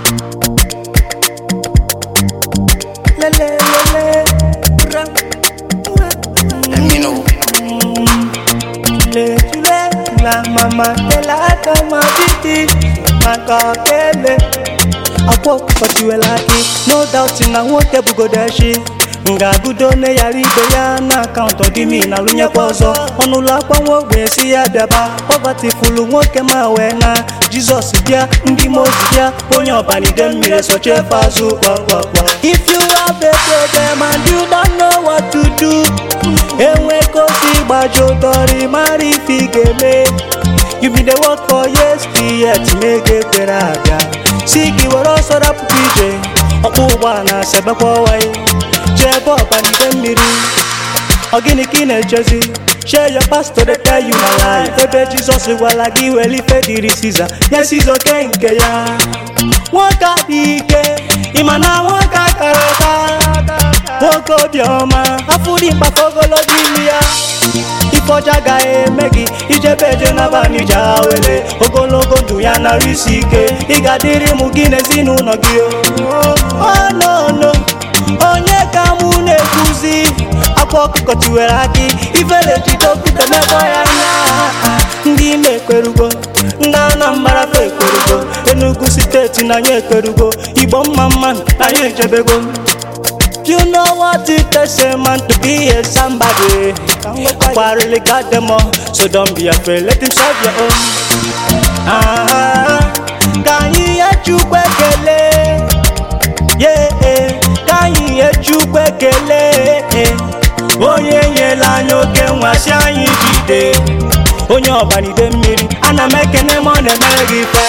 Lele, lele, ra, Let me know. le, tule, la mama de la kama titi, makakele. Akwa kpọchiwela gị, no doubt na nwoke bugodeshi ngagụdo ne yara ibe ya na akaụntụ ọdịmi na lụnyekwa ọzọ ọnụụlọ akwa nwa ogbenye si ya bịaba pọvati fulu nwoke ma wee na jizọs bịa ndị mozi bịa onye ọbanide mmiri sochefe azụ kpakpakpa if you have a problem and you don't know what to do enwe kosi gbajotọrị mara ife ị ga-eme you been dey work for years yet mege kwere abịa si gị were ọsọ rapụkwa ije ọkpọ ụgbọala sebekwa ọwaị jee ebe ọbanide mmiri ọ gịnị ka ị na-echezi share your pastor dey tell you na life ebe jizọs gwara gị were ife dịrị siza nye siza oke nke ya nwoke adị ike ịma na nwoke akara aka nwoke obiọma afọ dị mkpaka ogologo imi ya ife ọcha agaghị eme gị ijebe eje n'abalị ji awele ogologo ndụ ya nara isi ike ị ga-adịrị mụ gị n'ezinụlọ gị ọnụnụ onye ka mụ na-ekwuzi akwa ọkụkọ tiwere akị ifere jide okwute mekọ ya anya ndị ime ekwerugo ndị anambra fe ekwerugo enugu steeti na anyị ekwerugo igbo mma mma na anyị ejebego You know what it takes a man to be a somebody. I really got them all, so don't be afraid. Let him solve your own. Ah, ka anyị nye Chukwu ekele. Yeah, ka anyị nye Chukwu ekele. Onye nyela anyị oke nwasị anyị jide. Onye ọbanide mmiri, ana m ekene ma ọ na-emere gị ife.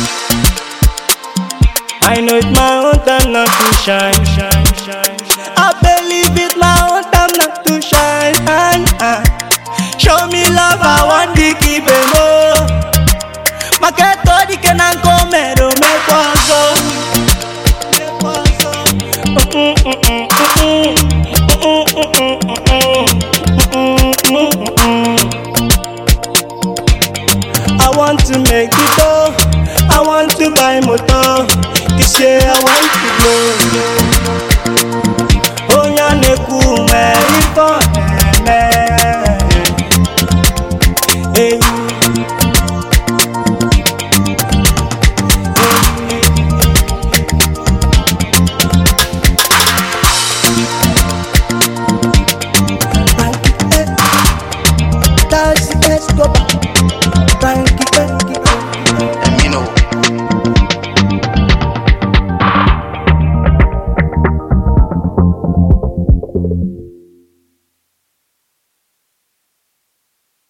I know it's my own time not to shine, shine, shine. I believe it's my own time not to shine. Ah, Show me love, I want to keep it more. Maketo dike na nkomero mekwazo. I want to make it all. I want to buy motor. This year I want to blow.